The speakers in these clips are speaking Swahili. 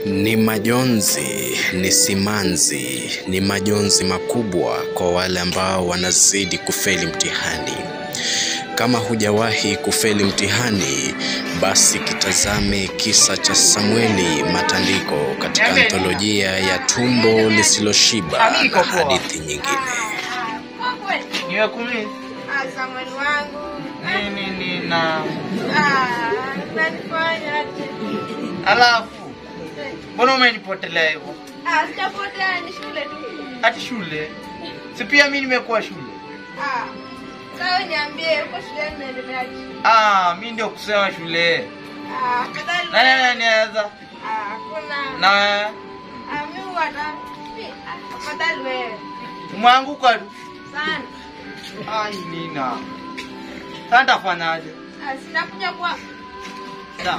Ni majonzi, ni simanzi, ni majonzi makubwa kwa wale ambao wanazidi kufeli mtihani. Kama hujawahi kufeli mtihani, basi kitazame kisa cha Samueli Matandiko katika antolojia ya Tumbo Lisiloshiba na hadithi nyingine. niwe kumi Ah, Samuel wangu. nini nina Ah, unanifanya aje? alafu mbona umenipotelea hivyo Ah, sijapotea ni shule tu. hati shule si pia mi nimekuwa shule Ah. Sasa niambie uko shuleni unaendeleaje? ah, mi ndio kusema shule Ah, afadhali. nani ananiweza Ah, hakuna. na wewe Ah, mimi huwa na mi- ah, afadhali wewe. umeanguka tu Sana. ai nina sasa nitafanyaje Ah, sitakuja kwa Sawa.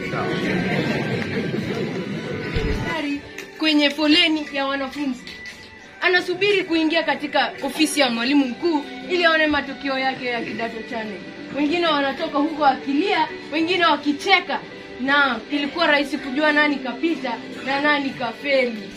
daktari kwenye foleni ya wanafunzi anasubiri kuingia katika ofisi ya mwalimu mkuu ili aone matokeo yake ya kidato cha nne wengine wanatoka huko wakilia wengine wakicheka na ilikuwa rahisi kujua nani kapita na nani kafeli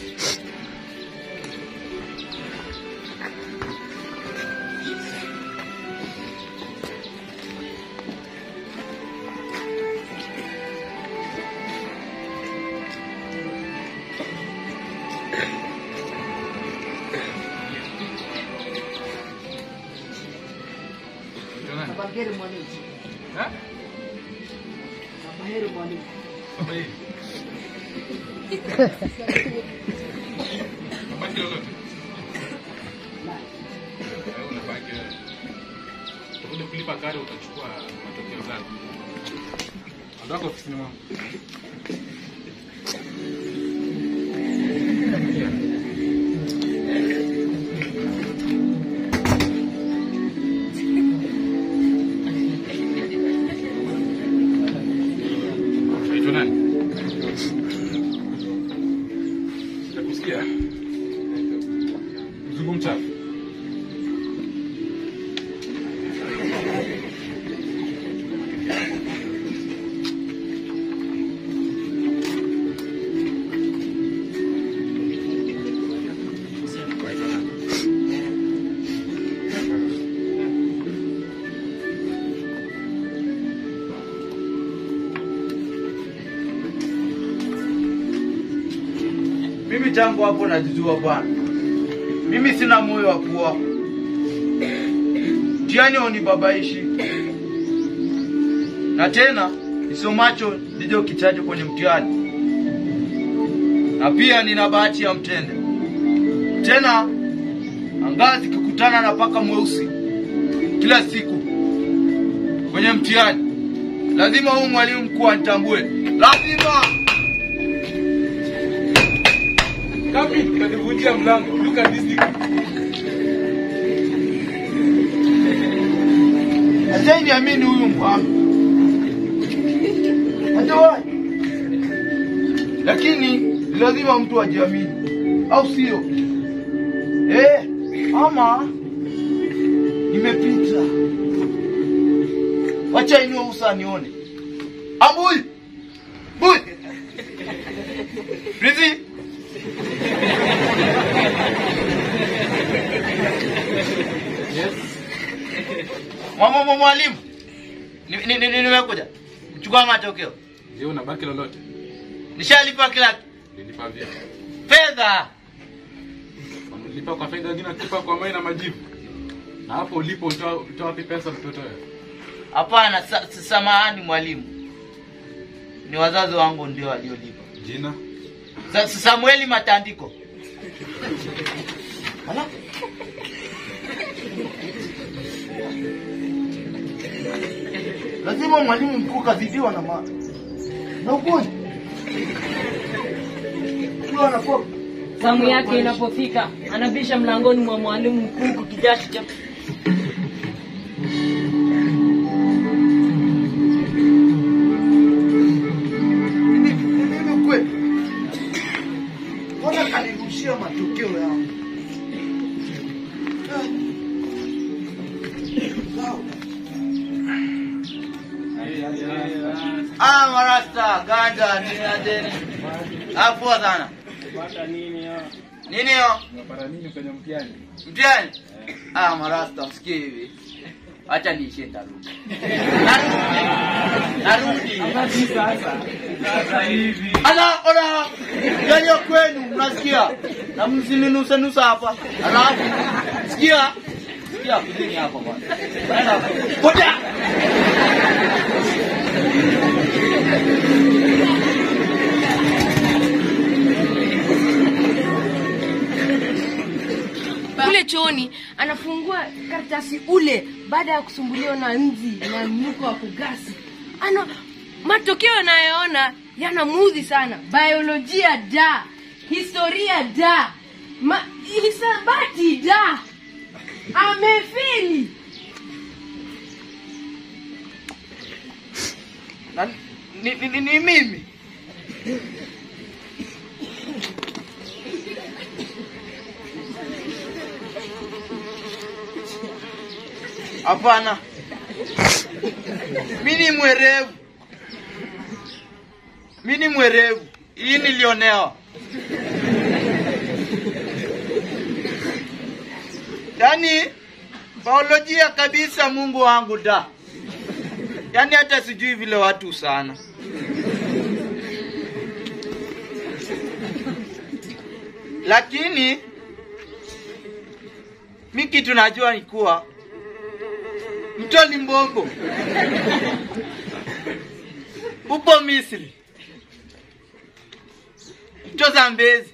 utakuja kulipa karo utachukua matokeo zako ondoka ofisini mwangu Naitwa nani? Sijakusikia. Mzungu mchafu. mimi tangu hapo najijua bwana mimi sina moyo wa kuoa mtihani haunibabaishi na tena nisomacho ndicho kichacho kwenye mtihani na pia nina bahati ya mtende tena angaa zikikutana na paka mweusi kila siku kwenye mtihani lazima huu mwalimu mkuu anitambue lazima Kapi, utanivunjia mlango. Look at this thing. Hata niamini huyu mhami. Hata wapi? Lakini ni lazima mtu ajiamini, au sio? Eh, ama nimepita. Wacha inue usa nione. Ambui. Bui. Rizi. Mama mama mwalimu. Ni- ni- ni- ni- Nimekuja. Kuchukua matokeo. Je, una baki lolote? Nishalipa kila kitu. Nilipa vipi? fedha. Nilipa kwa fedha wengine tulipa kwa mai na majibu. Na hapo ulipo utoa utoa wapi pesa mtoto wewe? Hapana, sa, sa- samahani mwalimu. Ni wazazi wangu ndio waliolipa. Jina? Sa, sa, Samueli Matandiko. Ala? Lazima mwalimu mkuu kazidiwa na ma na ugonjwa. Ndio anakuwa Zamu yake inapofika anabisha mlangoni mwa mwalimu mkuu huku kijasho cha Hivi hivi kweli. Mbona kanirushia matokeo yangu? Ah. Sawa. Ah, marasta, ganja Ah, ni ajeni. Ah, poa sana. Nini hiyo? Unapata nini kwenye mtihani? Mtihani? Ah, marasta usikie hivi. Acha niishie tarudi. Narudi. Narudi. Ala, ona. Yaliyo kwenu mnasikia? Na msininuse nusa hapa. Alafu sikia. Sikia kidini hapa bwana. Nenda hapo. Potea. kule chooni anafungua karatasi ule baada ya kusumbuliwa na nzi na mnuko wa kugasi ana matokeo anayoona yanamuudhi sana biolojia da historia da Ma, hisabati da amefeli Na, ni, ni, ni, ni mimi. Hapana, mi ni mwerevu, mi ni mwerevu. Hii nilionewa. Yaani biolojia kabisa, Mungu wangu da. Yaani hata sijui vile watu sana. Lakini mi kitu najua ni kuwa mtoni Mbongo upo Misri, mto Zambezi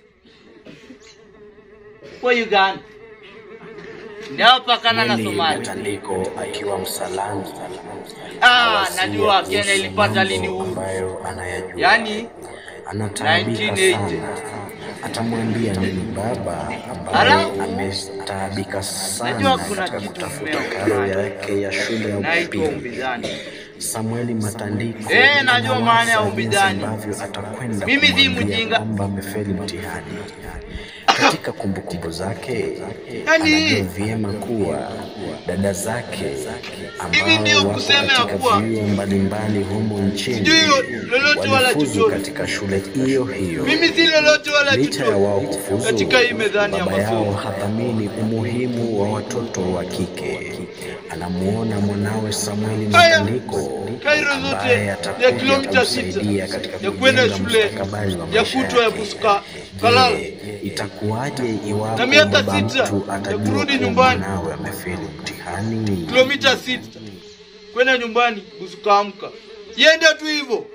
upo Uganda, ndio pakana na Meli Somalia. Matandiko akiwa msalani Ah, awasia najua Kenya Yesu ilipata lini mambo huu. ambayo anayajua. Yaani anataabika 1980. sana. Atamwambia nini baba ambaye Alafu, amestaabika sana najua kuna katika kitu kutafuta mmeo. karo yake ya shule ya naitwa upili. ubidhani. Samueli Matandiko Eh, najua maana ya anawaza ubidhani. jinsi ambavyo atakwenda Mimi si kumwambia mjinga. kwamba amefeli mtihani. Katika kumbukumbu zake Yaani- anajua vyema kuwa dada zake Hivi ndio ambao wako kusema ya katika kuwa- vyuo mbalimbali humu nchini Sijui lolote wala walifuzu chochote. katika shule hiyo hiyo. Mimi si lolote wala Licha ya wao chochote kufuzu, katika hii medhani ya baba yao masomo. hathamini umuhimu wa watoto wa kike. Anamuona mwanawe Samueli Haya, Matandiko Kairo zote ambaye ya atakuja kilomita sita kumsaidia katika ya kwenda kujenga shule mustakabali wa ya maisha kutwa ya yake. Buska Kalala. Je, itakuwaje iwapo Na miaka baba sita mtu ya atajua kurudi kuwa nyumbani. mwanawe amefeli mtihani? kilomita sita kwenda nyumbani usikaamka yende tu hivyo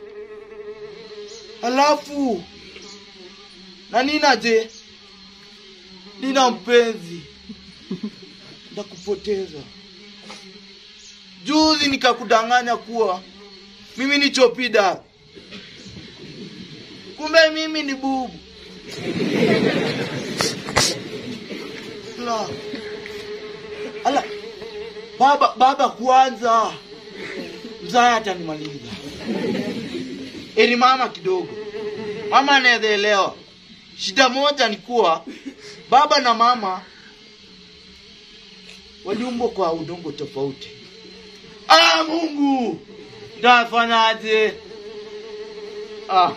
alafu na nina je nina mpenzi ndakupoteza juzi nikakudanganya kuwa mimi ni chopida kumbe mimi ni bubu La. ala baba baba kwanza mzaya atanimaliza eri mama kidogo mama anaweza elewa shida moja ni kuwa baba na mama waliumbwa kwa udongo tofauti ah mungu tafanyaje ah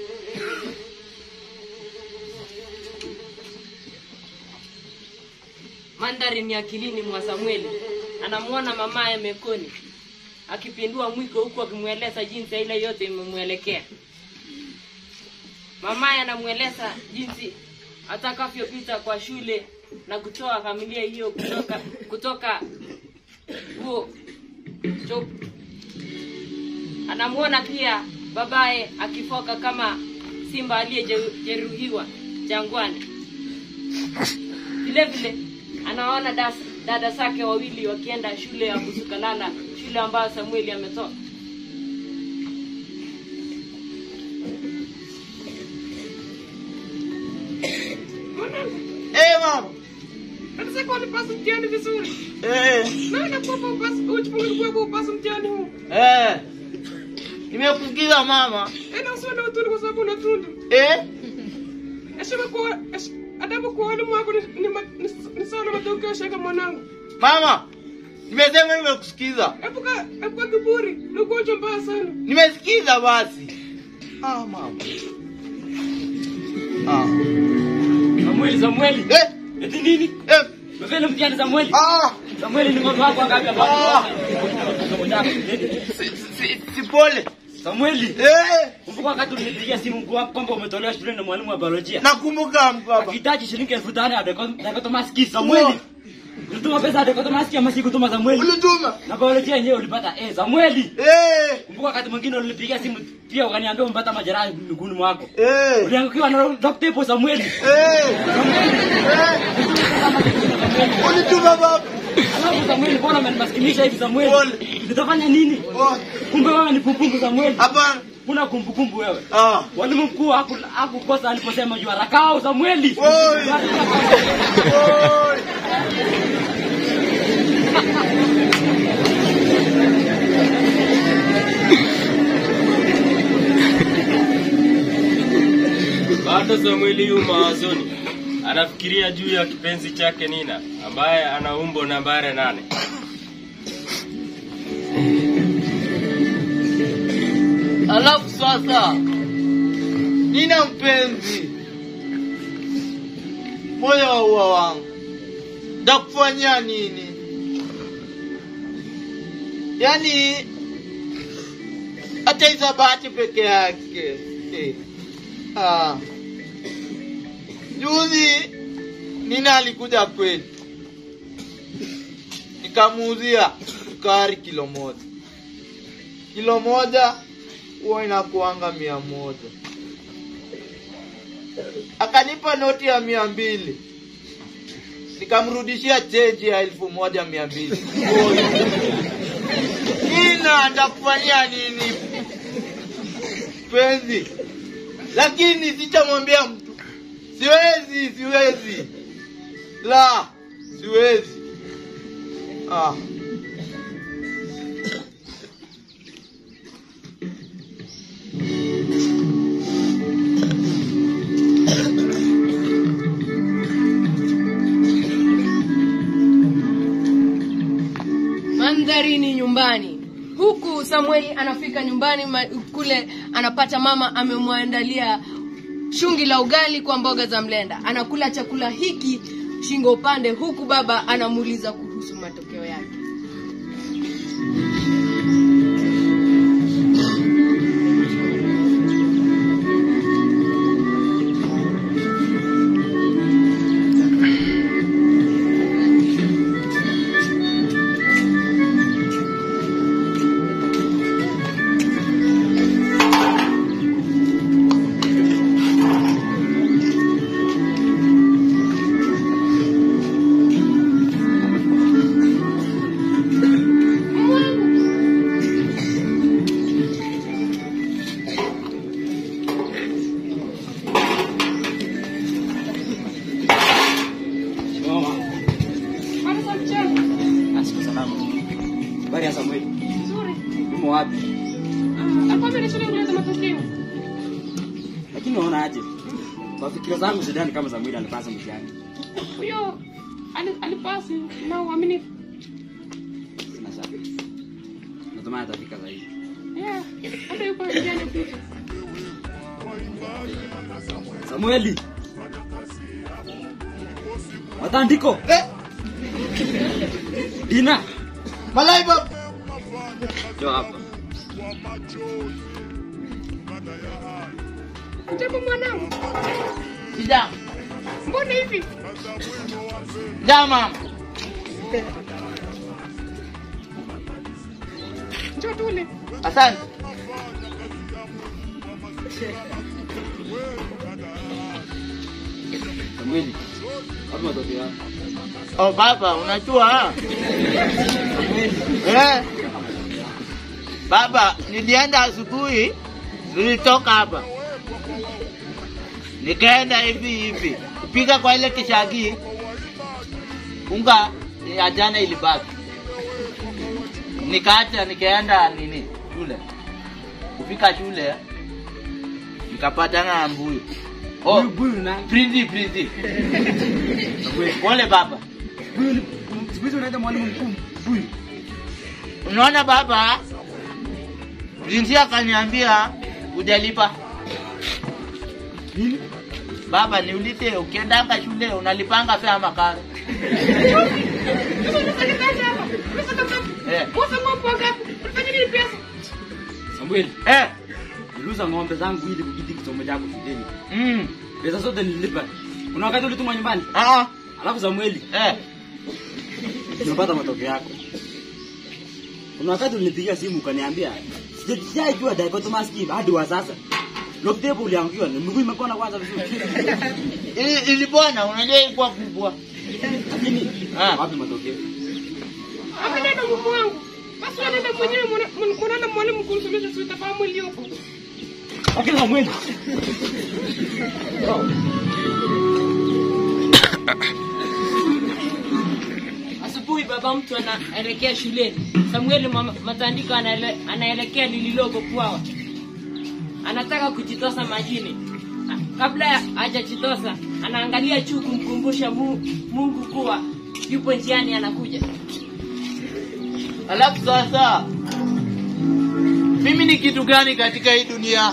Mandhari ni akilini mwa Samueli. Anamwona mamaye Mekoni akipindua mwiko huku akimweleza jinsi ile yote imemwelekea. Mamaye anamweleza jinsi atakavyopita kwa shule na kutoa familia hiyo kutoka kutoka huo cho anamwona pia babaye akifoka kama simba aliyejeruhiwa jangwani. Vile vile anaona das- dada zake wawili wakienda shule ya Busukalala, shule ambayo Samueli ametoka. eh mama Nataka ulipasa mtihani vizuri. eh Na nakuomba upasi ujifungue kwa upasi mtihani huu. eh nimekusikiza mama Ena usiwe na utundu kwa sababu unatundu. eh Heshima kwa hesh- adabu kwa walimu wako ni, ni, ma- ni, ni sawa na matokeo shaka mwanangu. mama nimesema nimekusikiza Epuka epuka kiburi, ni ugonjwa mbaya sana. nimesikiza basi Ah, mama. Ah. Samueli, Samueli. Eh, Eti nini? eh. Umefeli mtihani Samueli? Ah, Samueli ni ng'ombe wako ngapi hapa? Ah. si, si, si pole. Samueli, Eh, kumbuka wakati ulinipigia simu mkuu wako kwamba umetolewa shuleni na mwalimu wa biolojia. nakumbuka baba. Akihitaji shilingi elfu tano ya dekotomaski Samueli. Ulituma pesa ya dekotomaski ama sikutuma Samueli? Ulituma. Na biolojia yenyewe ulipata eh Samueli. Eh, Kumbuka wakati mwingine ulinipigia simu pia ukaniambia umepata majeraha miguuni mwako. eh. Uliangukiwa na Dr. Epo Samueli. Eh, eh. Ulituma baba. Alafu Samueli, mbona umenimaskinisha hivi Samueli? Pole. Nitafanya nini? Oh, Kumbe wewe ni pumpungu Samueli. Hapana. Kuna kumbukumbu wewe. Ah. Mwalimu mkuu haku- hakukosa aliposema juu harakao Samueli. Oi. Oi. Bado Samueli yu mawazoni, anafikiria juu ya kipenzi chake Nina ambaye ana umbo nambari nane. Alafu sasa nina mpenzi moyo wa ua wangu, ndakufanyia nini? Yaani hata isabati peke yake eh. Ah. Juzi Nina alikuja kweli, nikamuuzia sukari kilo moja kilo moja huwa inakuanga mia moja. Akanipa noti ya mia mbili nikamrudishia cheji ya elfu moja mia mbili. Nina ndakufanyia nini penzi? Lakini sitamwambia mtu, siwezi, siwezi, la, siwezi. Ah. mandhari ni nyumbani huku samueli anafika nyumbani ma, kule anapata mama amemwandalia shungi la ugali kwa mboga za mlenda anakula chakula hiki shingo upande huku baba anamuuliza kuhusu matokeo yake Mama. Asiku salama. Habari ya Samueli. Umo wapi? Lakini unaona aje? Kwa fikira zangu sidhani kama Samueli alipasa mtihani. huyo ali- alipasi na uaminifu Sina shaka. Natumai atafika zaidi. Yeah, hata yuko njiani kupita Samueli. Matandiko. Eh, Dina. malai baba. Njoo hapa. japo mwanangu Sija. mbona hivi Ja mama. njoo tule Asante. Samueli. Wapi matokeo yako? Oh baba, unajua eh? Baba, nilienda asubuhi, nilitoka hapa nikaenda hivi hivi kupika kwa ile kishagi, unga ya jana ilibaki, nikaacha nikaenda nini shule, kufika shule nikapatana na mbuyu oh, Huyu buyu na Prinzi, Prinzi. Pole baba. buyu ni siku hizi unaita mwalimu mkuu buyu. Unaona baba, Prinzi akaniambia hujalipa Nini? Baba, niulize ukiendanga shule unalipanga fare ama karo? Eh. Samuel, Eh. niliuza ng'ombe zangu ili kukidhi kisomo chako shuleni. Mm. Pesa zote nililipa. Kuna wakati ulitumwa nyumbani? Ah. Alafu Samueli, Eh. nimepata matokeo yako. Kuna wakati ulinipigia simu ukaniambia sijaijua dichotomous scheme hadi wa sasa. Log table uliangukiwa, ni mguu imepona kwanza vizuri. Ili ilipona, unajua ilikuwa kubwa. Lakini Ah. wapi matokeo? Akanenda mume wangu. Basi anaenda mwenyewe mwana- mwanaenda mwalimu kumsomesha si utafahamu iliyopo. Lakini Samueli, Asubuhi baba mtu anaelekea shuleni. Samueli mama- Matandiko anaele, anaelekea lililoko Pwawa. Anataka kujitosa majini. Na Kabla ya hajajitosa, anaangalia juu kumkumbusha Mu- Mungu kuwa yupo njiani anakuja. Alafu sasa mimi ni kitu gani katika hii dunia?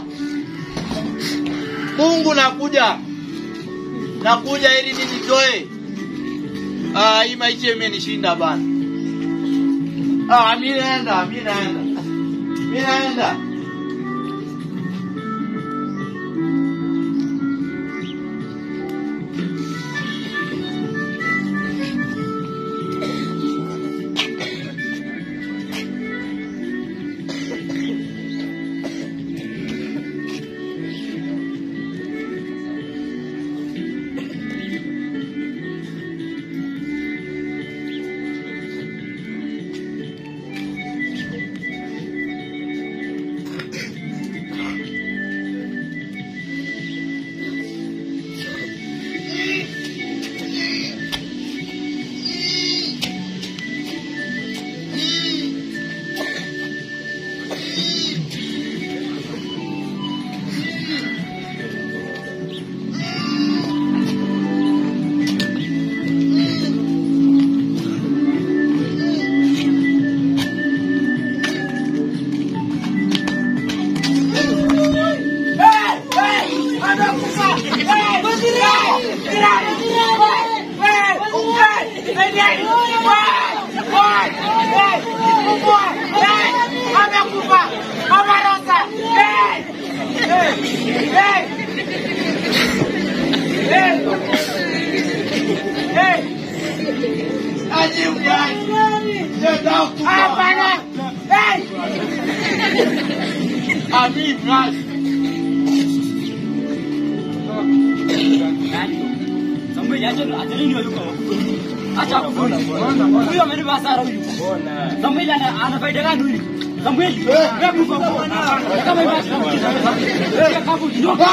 Mungu nakuja, nakuja ili nijitoe. Ah, hii maisha imenishinda bana. Ah, mi naenda, mi naenda, mi naenda. Amin, Ras. Samueli acha acha nini yuko? Acha kufuna. Huyo amenipa hasara huyu. Samueli ana ana faida gani huyu? Samueli, wewe kufa bwana. Kama hivi acha. Kabu nyoka.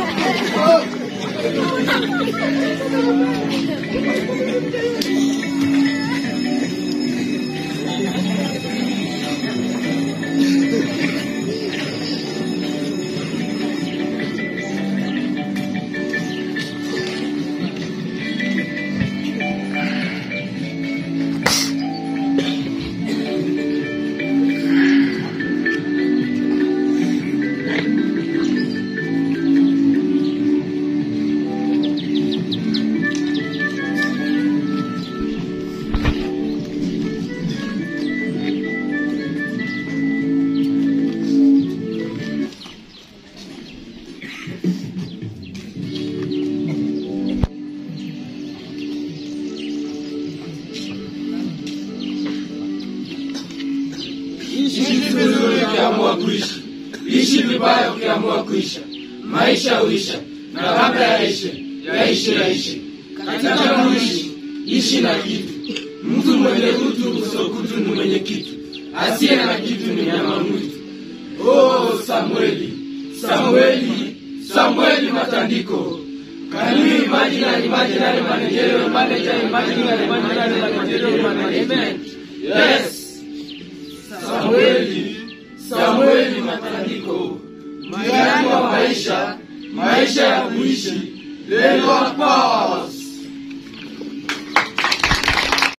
ukiamua kuishi, ishi vibaya ukiamua kuisha. Maisha huisha, na kabla yaishe, yaishe yaishe. Katika kuishi, ishi na kitu. Mtu mwenye utu usokutu ni mwenye kitu, asiye na kitu ni nyama mwitu. Oh, Samueli, Samueli, Samueli Matandiko. Can you imagine an imaginary managerial manager imagining an imaginary managerial manager? Yes,